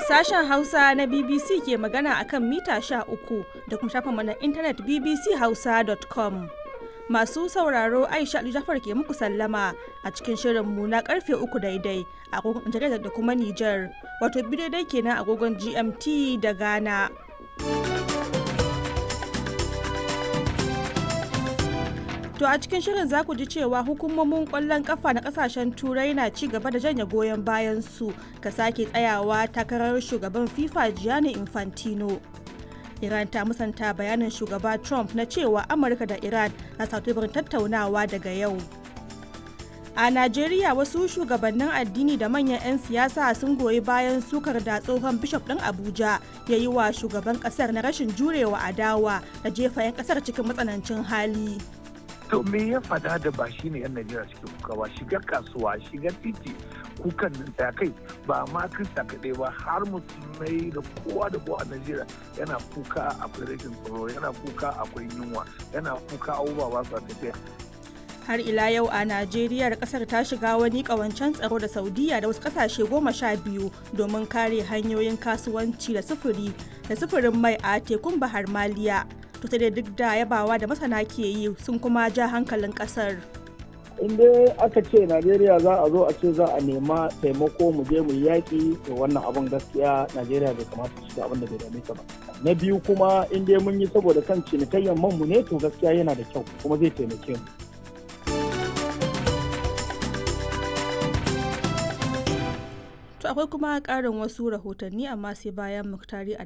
Sashen Hausa na BBC ke magana akan mita sha uku da kuma shafinmu na intanet bbchausa.com. Masu sauraro Aisha Ali Jafar ke muku sallama a cikin shirinmu na karfe uku daidai a agogon Nijar da kuma Nijar, wato biyu daidai kenan agogon GMT da Ghana. To a cikin shirin za ku ji cewa hukumomin kwallon kafa na kasashen turai na ci gaba da janye goyon bayan su ka sake tsayawa takarar shugaban FIFA Gianni Infantino. Iran ta musanta bayanin shugaba Trump na cewa Amurka da Iran na satubarin tattaunawa daga yau. A Najeriya wasu shugabannin addini da manyan 'yan siyasa sun goyi bayan sukar da tsohon bishop ɗin Abuja ya yi wa shugaban ƙasar na rashin jurewa adawa da jefa 'yan ƙasar cikin matsanancin hali. to me ya fada da ba shi ne yan najeriya suke kuka ba shiga kasuwa shiga titi kukan nan ta kai ba ma krista kaɗai ba har musulmai da kowa da kowa a najeriya yana kuka akwai rashin tsaro yana kuka akwai yunwa yana kuka abubuwa ba su tafiya har ila yau a najeriya kasar ta shiga wani kawancen tsaro da saudiya da wasu kasashe goma sha biyu domin kare hanyoyin kasuwanci da sufuri da sufurin mai a tekun bahar maliya to sai dai duk da yabawa da masana ke yi sun kuma ja hankalin kasar in dai aka ce najeriya za a zo a ce za a nema taimako mu je mu yaƙi to wannan abin gaskiya najeriya bai kamata su abin da bai dame ta ba na biyu kuma in dai mun yi saboda kan cinikayyar man mu ne to gaskiya yana da kyau kuma zai taimake mu To akwai kuma ƙarin wasu rahotanni amma sai bayan muktari